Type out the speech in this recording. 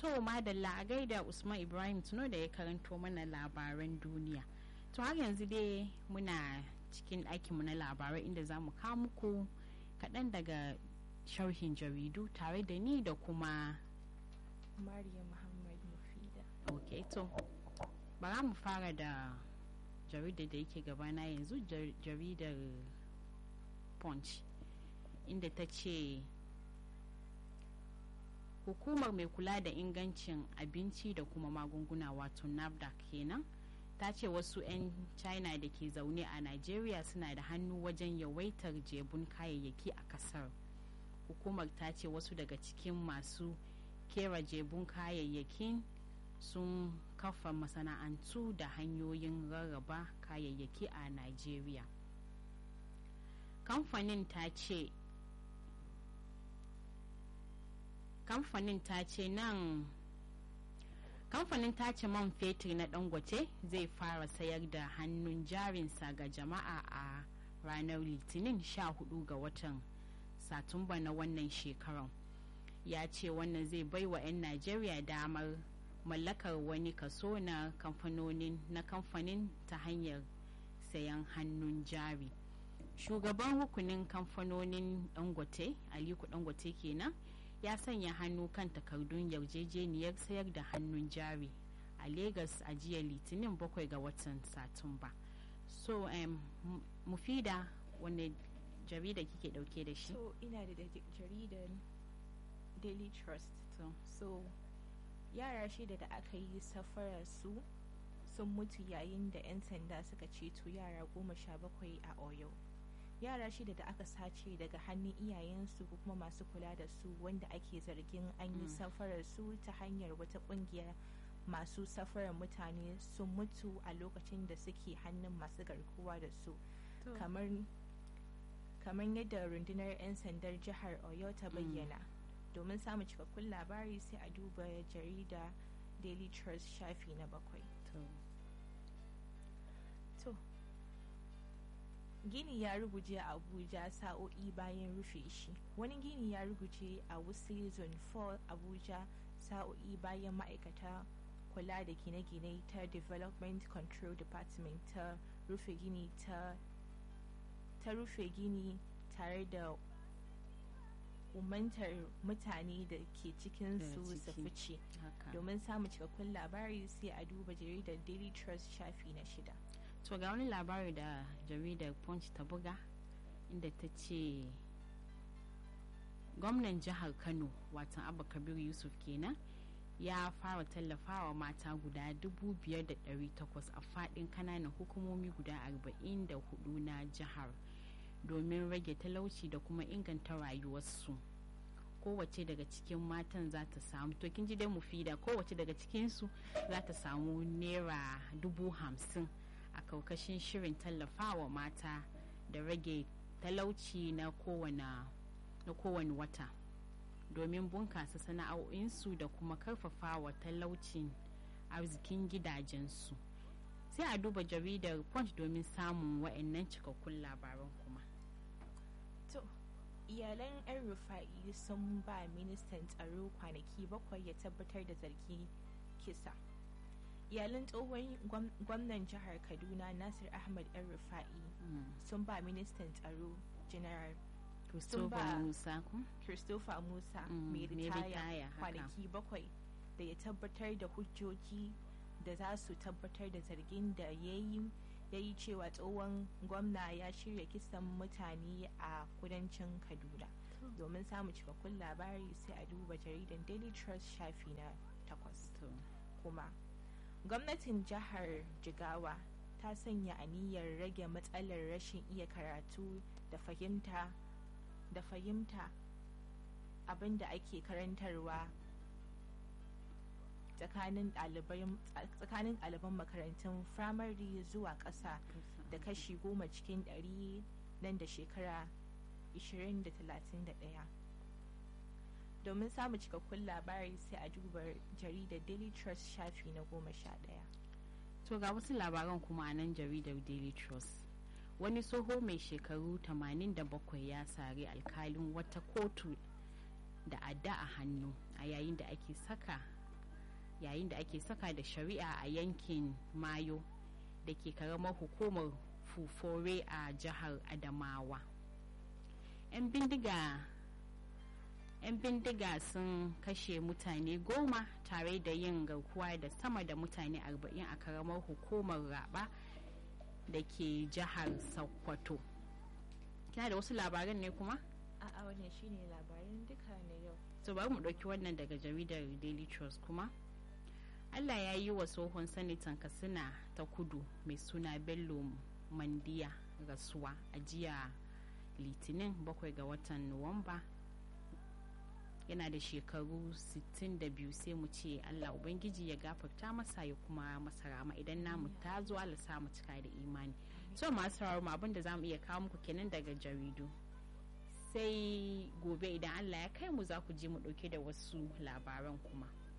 To madalla a gaida Usman Ibrahim tuno da ya karanto mana labaran duniya. To har yanzu dai muna cikin ɗakinmu na labarai inda za mu kawo muku kaɗan daga sharhin jaridu tare da ni da kuma Mariya Muhammad Mufida. ok to bara mu fara da jaridar da yake gabana yanzu jaridar punch inda ta ce hukumar mai kula da ingancin abinci da kuma magunguna wato nafdac kenan ta ce wasu 'yan china da ke zaune a nigeria suna da hannu wajen yawaitar jebun kayayyaki a kasar hukumar ta ce wasu daga cikin masu kera jebun kayayyakin sun kafa masana'antu da hanyoyin rarraba kayayyaki a nigeria kamfanin ta ce kamfanin ta ce nan kamfanin tace man fetur na dangote zai fara sayar da hannun jarinsa ga jama'a a ranar litinin 14 ga watan satumba na wannan shekaran ya ce wannan zai bai wa 'yan najeriya damar mallakar wani kaso na kamfanonin na kamfanin ta hanyar sayan hannun jari shugaban rukunin kamfanonin dangote aliko dangote kenan ya sanya hannu kan takardun yarjejeniyar sayar da hannun jari a Legas a jiya litinin bakwai ga watan satumba so um, mufida wani jarida kike dauke da shi So ina da jaridar Daily Trust. so, So yara shida da aka yi safarar su sun mutu yayin da 'yan sanda suka ceto yara goma sha bakwai a Oyo. yara shida da aka sace daga hannun iyayensu ko kuma masu kula da su wanda ake zargin an yi safarar su ta hanyar wata kungiyar masu safarar mutane sun mutu a lokacin da suke hannun masu garkuwa da su kamar kamar yadda rundunar 'yan sandar jihar oyo ta bayyana domin samun cikakkun labari sai a duba jarida daily trust shafi na bakwai to. to gini ya ruguje a abuja sa'o'i bayan rufe shi wani gini ya ruguje a wuse zone 4 abuja sa'o'i bayan ma'aikata kula da gine-gine ta development control department ta rufe gini ta ta rufe gini tare da umantar mutane da ke cikin su su ciki. fice haka domin samun cikakkun labari sai a duba jaridar daily trust shafi na shida to ga wani labari da jaridar punch ta buga inda ta ce gwamnan jihar kano watan abba kabir yusuf kenan ya fara tallafawa mata guda 5,800 a fadin kananan hukumomi guda 44 na jihar domin rage talauci da kuma inganta rayuwarsu kowace daga cikin matan za ta samu to kin ji dai mufida kowace daga cikinsu za ta samu naira dubu hamsin a kaukashin shirin tallafawa mata da rage talauci na kowane na kowane wata domin bunkasa sana'o'insu da kuma karfafawa talaucin arzikin gidajensu sai a duba jaridar punch domin samun wa'annan cikakkun labaran kuma To, iyalan 'yan rufa'i sun ba ministan tsaro kwanaki bakwai ya tabbatar da zargi kisa. Iyalan tsohon gwam- gwamnan jihar Kaduna Nasir Ahmad 'yan rufa'i sun ba ministan tsaro General christopher ba- musa ku Christopher Musa Mm, mai mai ritaya ritaya, haka. kwanaki bakwai da ya tabbatar da hujjoji da za su tabbatar da zargin da ya yi ya yi cewa tsohon gwamna ya shirya kisan mutane a kudancin kaduna domin samun cikakkun labari sai a duba jaridan daily trust shafi na takwas to kuma gwamnatin jihar jigawa ta sanya aniyar rage matsalar rashin iya karatu da fahimta da fahimta abin da ake karantarwa tsakanin ɗalibai- tsakanin ɗaliban makarantun firamare zuwa ƙasa da kashi goma cikin ɗari nan da shekara 20 da 31 domin samun cikakkun labari sai a duba jaridar daily trust shafi na goma sha ɗaya to ga wasu labaran kuma a nan jaridar daily trust wani tsoho mai shekaru 87 ya sare alkalin wata kotu da adda a hannu a yayin da ake saka yayin da ake saka da shari'a a yankin mayo da ke karamar hukumar fufore a jihar adamawa 'yan bindiga 'yan bindiga sun kashe mutane goma tare da yin garkuwa da sama da mutane 40 a karamar hukumar raba da ke jihar sokoto kina da wasu labaran ne kuma a'a wannan shine labarin duka na yau so bari mu ɗauki wannan daga jaridar daily trust kuma allah ya yi wa tsohon sanitan katsina ta kudu mai suna bello mandiya rasuwa a jiya litinin 7 ga watan nuwamba yana da shekaru 62 sai mu ce allah ubangiji ya gafarta masa ya kuma masa rama idan namu ta zo allah sa mu cika da imani so masu sauraro abin da za mu iya kawo muku kenan daga jaridu sai gobe idan allah ya kai mu za ku je mu dauke da wasu labaran kuma